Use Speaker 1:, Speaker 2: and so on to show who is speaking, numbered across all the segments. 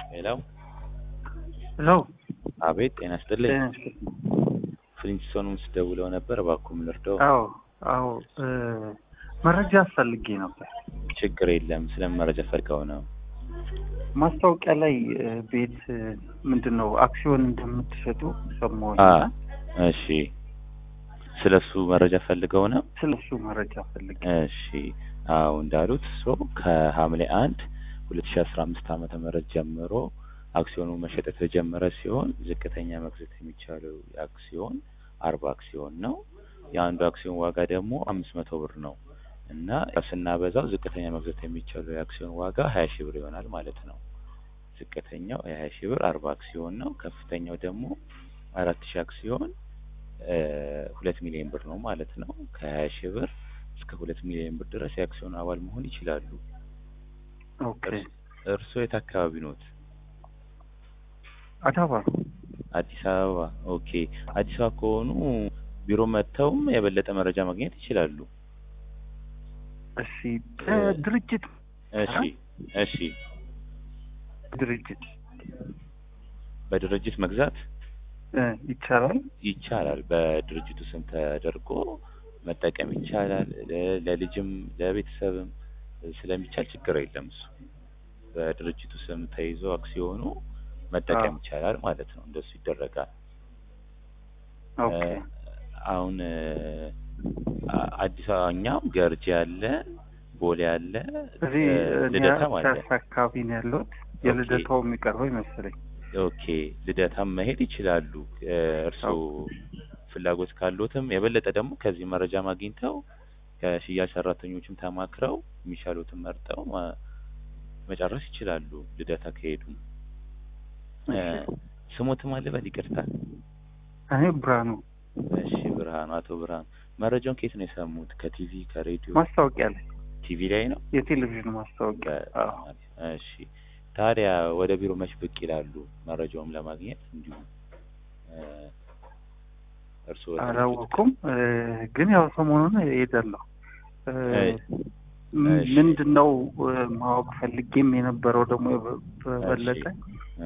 Speaker 1: ሄሎ
Speaker 2: ሄሎ
Speaker 1: አቤት ጤና ይስጥልኝ
Speaker 2: ጤና ይስጥልኝ።
Speaker 1: ፍሊንስቶን ውስጥ ደውለው ነበር እባክዎ ምን ልርዳው
Speaker 2: አዎ አዎ እ መረጃ ፈልጌ ነበር።
Speaker 1: ችግር የለም ስለምን መረጃ ፈልገው ነው
Speaker 2: ማስታወቂያ ላይ እ ቤት እ ምንድን ነው አክሲዮን እንደምትሸጡ ሰማሁኝ
Speaker 1: አ
Speaker 2: እና
Speaker 1: እሺ ስለሱ መረጃ ፈልገው ነው
Speaker 2: ስለ እሱ መረጃ ፈልጌ
Speaker 1: እሺ አዎ እንዳሉት ሶ ከሐምሌ አንድ ሁለት ሺ አስራ አምስት ዓመተ ምህረት ጀምሮ አክሲዮኑ መሸጥ የተጀመረ ሲሆን ዝቅተኛ መግዛት የሚቻለው የአክሲዮን አርባ አክሲዮን ነው። የአንዱ አክሲዮን ዋጋ ደግሞ አምስት መቶ ብር ነው እና ስናበዛው ዝቅተኛ መግዛት የሚቻለው የአክሲዮን ዋጋ ሀያ ሺህ ብር ይሆናል ማለት ነው። ዝቅተኛው የሀያ ሺህ ብር አርባ አክሲዮን ነው። ከፍተኛው ደግሞ አራት ሺህ አክሲዮን እ ሁለት ሚሊዮን ብር ነው ማለት ነው። ከሀያ ሺህ ብር እስከ ሁለት ሚሊዮን ብር ድረስ የአክሲዮን አባል መሆን ይችላሉ።
Speaker 2: ኦኬ
Speaker 1: እርስዎ የት አካባቢ ኖት?
Speaker 2: አዳባ
Speaker 1: አዲስ አበባ። ኦኬ አዲስ አበባ ከሆኑ ቢሮ መጥተውም የበለጠ መረጃ ማግኘት ይችላሉ።
Speaker 2: እሺ እ ድርጅት
Speaker 1: እሺ እሺ
Speaker 2: ድርጅት
Speaker 1: በድርጅት መግዛት
Speaker 2: እ ይቻላል
Speaker 1: ይቻላል። በድርጅቱ ስም ተደርጎ መጠቀም ይቻላል። ለ- ለልጅም ለቤተሰብም ስለሚቻል ችግር የለም። እሱ በድርጅቱ ስም ተይዞ አክሲዮኑ መጠቀም
Speaker 2: አዎ።
Speaker 1: ይቻላል ማለት ነው። እንደሱ ይደረጋል።
Speaker 2: ኦኬ
Speaker 1: እ አሁን እ አ- አዲስ አበባ እኛም ገርጂ አለ፣ ቦሌ አለ፣
Speaker 2: እዚህ
Speaker 1: እ
Speaker 2: እኔ
Speaker 1: ልደታም አለ።
Speaker 2: ፒያሳ አካባቢ ነው ያለሁት። የልደታው የሚቀርበው ይመስለኝ።
Speaker 1: ኦኬ ልደታም መሄድ ይችላሉ። እ እርስዎ ፍላጎት ካሉትም የበለጠ ደግሞ ከዚህ መረጃ ማግኝተው ከሽያጭ ሰራተኞችም ተማክረው የሚሻሉትን መርጠው ማ- መጨረስ ይችላሉ። ልደታ ከሄዱ እ
Speaker 2: እሺ።
Speaker 1: ስሞትም አለ በል ይቅርታ።
Speaker 2: እኔ ብርሃኑ
Speaker 1: እሺ ብርሃኑ፣ አቶ ብርሃኑ መረጃውን ከየት ነው የሰሙት? ከቲቪ ከሬዲዮ?
Speaker 2: ማስታወቂያ ላይ
Speaker 1: ቲቪ ላይ ነው።
Speaker 2: የቴሌቪዥን ማስታወቂያ አዎ።
Speaker 1: እሺ ታዲያ ወደ ቢሮ መች ብቅ ይላሉ? መረጃውም ለማግኘት እንዲሁም እ እርስዎ ወደ
Speaker 2: አላወኩም እ ግን ያው ሰሞኑን እሄዳለሁ። እ
Speaker 1: እሺ።
Speaker 2: ም-
Speaker 1: እሺ።
Speaker 2: ምንድን ነው እ ማወቅ ፈልጌም የነበረው ደግሞ በ- በበለጠ
Speaker 1: እ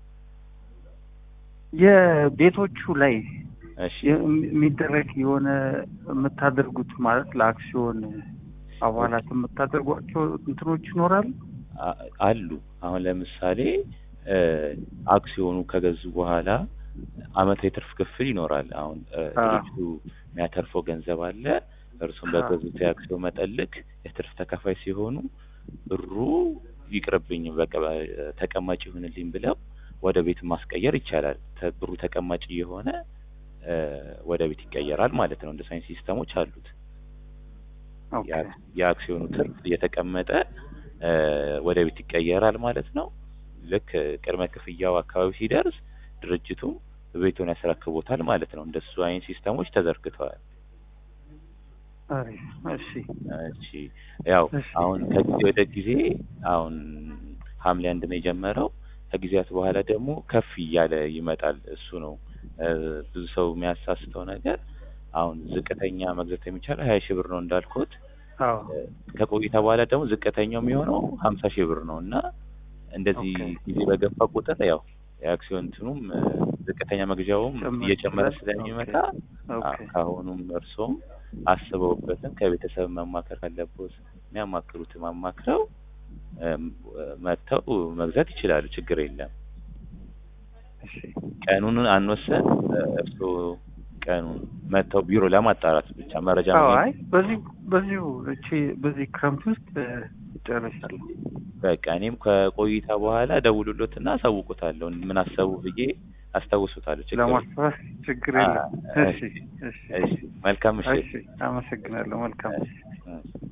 Speaker 2: የቤቶቹ ላይ
Speaker 1: እሺ
Speaker 2: የ- የሚደረግ የሆነ የምታደርጉት ማለት ለአክሲዮን አባላት የምታደርጓቸው እንትኖች ይኖራሉ?
Speaker 1: አ- አሉ። አሁን ለምሳሌ እ አክሲዮኑ ከገዙ በኋላ አመታዊ ትርፍ ክፍል ይኖራል። አሁን እ
Speaker 2: አዎ።
Speaker 1: ድርጅቱ የሚያተርፈው ገንዘብ አለ። እርሱም
Speaker 2: አዎ።
Speaker 1: በገዙት የአክሲዮን መጠን ልክ የትርፍ ተካፋይ ሲሆኑ ብሩ ይቅርብኝ በቃ በ- ተቀማጭ ይሁንልኝ ብለው ወደ ቤት ማስቀየር ይቻላል። ተ- ብሩ ተቀማጭ እየሆነ እ ወደ ቤት ይቀየራል ማለት ነው። እንደ ሳይንስ ሲስተሞች አሉት።
Speaker 2: ኦኬ
Speaker 1: የአክ- የአክሲዮኑ ትርፍ እየተቀመጠ እ ወደ ቤት ይቀየራል ማለት ነው። ልክ ቅድመ ክፍያው አካባቢ ሲደርስ ድርጅቱም ቤቱን ያስረክቦታል ማለት ነው። እንደሱ አይነት ሲስተሞች ተዘርግተዋል።
Speaker 2: አሪፍ እሺ
Speaker 1: እሺ ያው
Speaker 2: እሺ።
Speaker 1: አሁን ከጊዜ ወደ ጊዜ አሁን ሐምሌ አንድ ነው የጀመረው። ከጊዜያት በኋላ ደግሞ ከፍ እያለ ይመጣል። እሱ ነው እ ብዙ ሰው የሚያሳስተው ነገር። አሁን ዝቅተኛ መግዛት የሚቻለው ሀያ ሺህ ብር ነው እንዳልኩት
Speaker 2: አዎ
Speaker 1: ከቆይታ በኋላ ደግሞ ዝቅተኛው የሚሆነው ሀምሳ ሺህ ብር ነው እና እንደዚህ
Speaker 2: ኦኬ።
Speaker 1: ጊዜ በገፋ ቁጥር ያው የአክሲዮን እንትኑም እ ዝቅተኛ መግዣውም
Speaker 2: ጨመር
Speaker 1: እየጨመረ
Speaker 2: ይችላል።
Speaker 1: ስለሚመጣ
Speaker 2: ኦኬ
Speaker 1: አ- ከአሁኑም እርሶም አስበውበትም ከቤተሰብ መማከር ካለቦት የሚያማክሩትም አማክረው እም፣ መጥተው መግዛት ይችላሉ። ችግር የለም።
Speaker 2: እሺ
Speaker 1: ቀኑን አንወሰን። እርስዎ ቀኑን መጥተው ቢሮ ለማጣራት ብቻ መረጃ
Speaker 2: አዎ
Speaker 1: ማግኘት
Speaker 2: አይ በዚህ በዚሁ እቺ በዚህ ክረምት ውስጥ እ ጨርሻለሁ።
Speaker 1: በቃ እኔም ከቆይታ በኋላ ደውሉሎትና አሳውቁታለሁ። ምን አሰቡ ብዬ አስታውሱታለሁ። ችግር የለም።
Speaker 2: ለማስታወስ ችግር
Speaker 1: አ-
Speaker 2: የለም። እሺ እሺ
Speaker 1: እሺ መልካም ምሽት።
Speaker 2: እሺ አመሰግናለሁ። መልካም
Speaker 1: እሺ፣ እሺ።